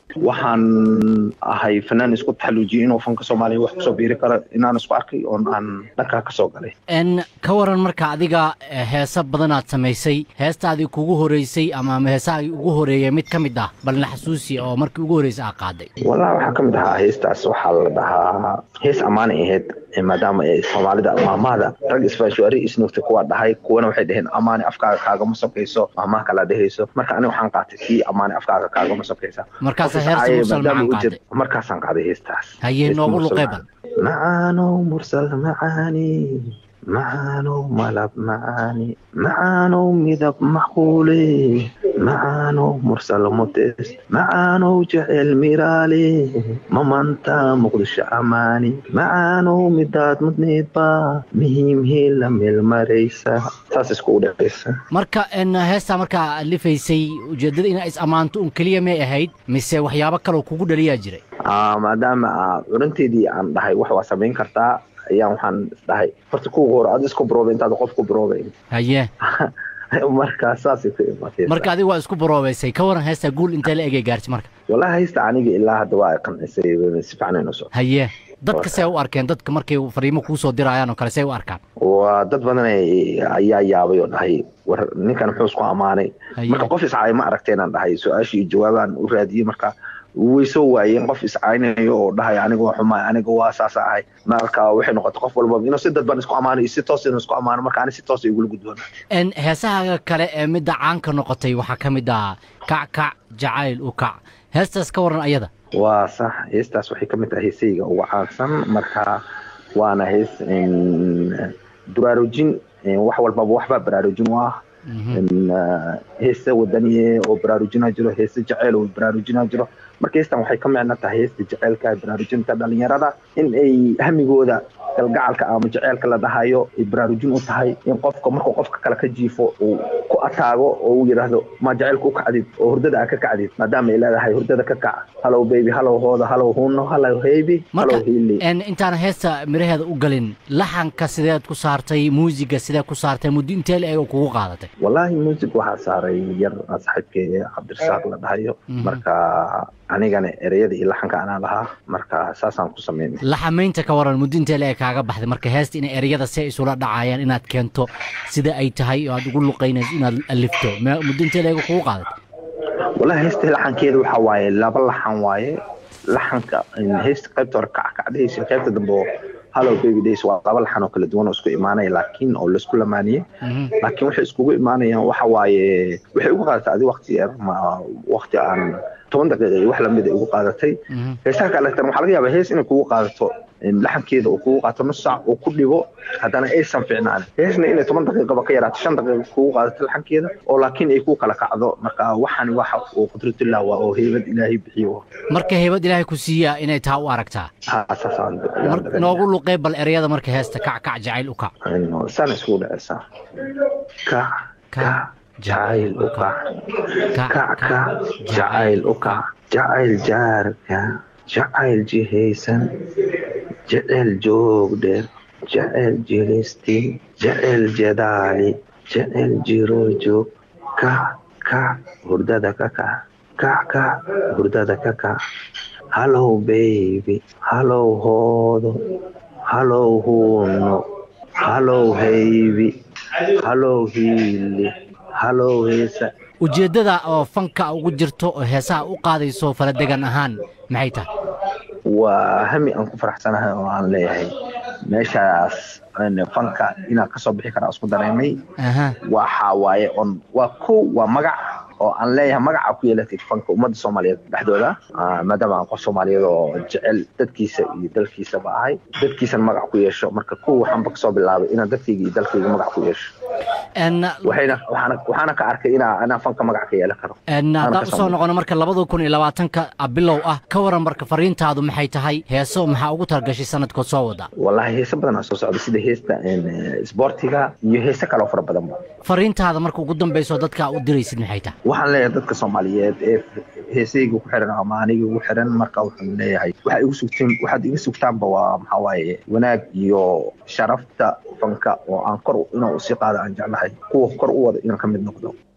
waxaan ahay fanaan isku taxaluujiyey inuu fanka soomaaliya wax kusoo biiri karo inaan isku arkay oon aan dhankaa kasoo galay n ka waran marka adiga heesa badanaad samaysay heestaadii kugu horeysay ama heesahaagii ugu horeeyay mid ka mid ah balna xasuusi oo markii ugu horreysay aa qaaday wallahi waxaa ka mid ahaa heestaas waxaa la dhahaa hees ammaanay ahayd maadaama ay soomaalida maamahda rag isfaashuari isnuugtay kuwaa dhahay kuwana waxay dhaheen amaani afkaaga kaagama sokayso maamaha kalaa dhehayso marka aniga waxaan qaatay kii amaani afkaaga kaagama sokaysa markaasa heersi mursal macaan qaaday markaasaan qaaday heestaas hayee noogu luqeybal macaanow mursal macaani macaanow malab macaani macaanow midab macquule macaanow mursal mutes macaanow jecel miraale mamanta muqdisho amaani macaanow midaad mudneedba muhiimhii la meelmaraysa saas iskugu dhexaysa marka n heestaa markaa alifaysay ujeeddada inaa is ammaanto un keliya may ahayd mise waxyaabo kaloo kugu dhaliyaa jiray maadaama curinteedii aan dhahay wax waa samayn kartaa ayaan waxaan isdhahay horta kuwa hore ad isku barooba intaad qof ku baroobayn haye marka saasay ku imaatay marka adiga waa isku baroobaysay ka waran heestaa guul intee la egay gaartay marka wallahi haysta aniga ilaa hadda waa ay qancisay si fiican aynu soo haye dadka see u arkeen dadka markay fariimo kuu soo dirayaan oo kale see u arkaan waa dad badan ayaa yaabay oo dhahay war ninkan muxuu isku ammaanay marka qof iscaay ma aragteenaan dhahay su-aashii jawaabaan u raadiyey marka way soo waayeen qof iscaynayo oo dhahay aniga waa xumaay aniga waa saasa ahay marka waxay noqotay qof walba inuu si dadban isku ammaano iyo si toos inuu isku ammaano marka ani si toos ay igula gudboona n heesaha kale ee midda caanka noqotay waxaa ka mid ah kac kac jacayl u kac heestaas ka waran ayada waa sax heestaas waxay ka mid tahay heesayga ugu caansan marka waana hees baraarujin wax walbaba waxbaa baraarujin u ah heese wadaniye oo baraarujina jiro heese jaceyl oo baraarujina jiro marka heestan waxay ka micno tahay heesta jaceylka baraarujinta dhalinyarada in ay hamigooda galgacalka ama jaceylka la dhahayo ay baraarujin u tahay in qofka markuu qofka kale ka jiifo uu ku ataago oo uu yidhaahdo ma jaceylka u kacdid oo hurdada aa ka kacdid maadaama ay leedahay hurdada ka kac halow baby halow hooda halow huno halow heybi halow hiili intaan heesta miraheeda u galin laxanka sideed ku saartay muusiga sideed ku saartay muddo intee la eego kugu qaadatay wallaahi muusig waxaa saaray yar saaxiibkee cabdirasaaq la dhahayo marka anigana ereyada iyo laxanka anaa lahaa marka saasaan ku sameynay laxamaynta ka waran muddo intee la eeg kaaga baxday marka heesta inay ereyada see isula dhacayaan inaad keento sida ay tahay oo aad ugu luqaynayso inaad alifto muddo intee la eego kugu qaadatay wallahi heesta laxankeeda waxaa waaye laba laxan waaye laxanka heesta qaybta hore kackacdhaysa qaybta dambe oo hallow baby days waa laba laxan oo kala duwan oo isku imaanaya laakiin oo laisku lamaaniyey laakiin waxay iskugu imaanayaan waxa waaye waxay ugu qaadatay adi waqti yar ma waqti aan toban daqiiqa iyo wax lamid ay ugu qaadatay heesaha kaleetan waxaa laga yaabaa hees inay kugu qaadato laxankeeda uu kugu qaato nus saac uu ku dhibo haddana aysan fiicnaan heesna inay toban daqiiqaba ka yaraato shan daqiiqa kugu qaadato laxankeeda oo laakiin ay ku kala kacdo marka waxaan waxa uu qudratullah waa oo heybad ilaahay bixiyo marka heybad ilaahay ku siiya inay taa u aragtaa noogu luqey bal ereyada marka heesta kac kac jacayl u kac sana iskugu dhacaysaa kac kac jacayl u kac kac kac jacayl u kac jacayl jaarka jacayl jihaysan jecel joog dheer jecel jilisti jecel jadaali jecel jiro joog kac kac hurdada ka kac kac kac hurdada ka kac hallow baby hallow hoodo hallow huuno hallow haybi hallow hiili hallow heesa ujeeddada oo fanka ugu jirto oo heesaha u qaadayso faladegan ahaan maxay tahay waa hami aan ku faraxsanahay oo aan leeyahay meeshaas fanka inaan kasoo bixi karaa isku dareemay waxa waaye on waa kow waa magac oo aan leeyahay magaca ku yeelatay fanka ummadda soomaaliyeed dhexdooda maadaama aan qof soomaaliyeed oo jecel dadkiisa iyo dalkiisaba ahay dadkiisana magac ku yeesho marka kow waxaanba kasoo bilaabay inaan dadkayga iyo dalkayga magac ku yeesho waxaana ka arkay inaa fanka magac ka yeelan karo haddaan usoo noqono marka labada kun iyo labaatanka bilow ah ka waran marka fariintaadu maxay tahay heeso maxaa ugu talagashay sanadkood soo wada wallahi heese badan aa soo socda sida heesta isboortiga iyo heese kaloo fara badanba fariintaada marka ugu dambayso dadka u diraysid maxay tahay waxaan leeyahay dadka soomaaliyeed ee heesayga ku xiran ama aniga ugu xiran marka waxaan leeyahay waxaa igu sugteen waxaad iga sugtaanba waa maxaa waaye wanaag iyo sharafta fanka oo aan kor inaan usii qaado aan jeclahay kuwa kor u wada inaan ka mid noqdo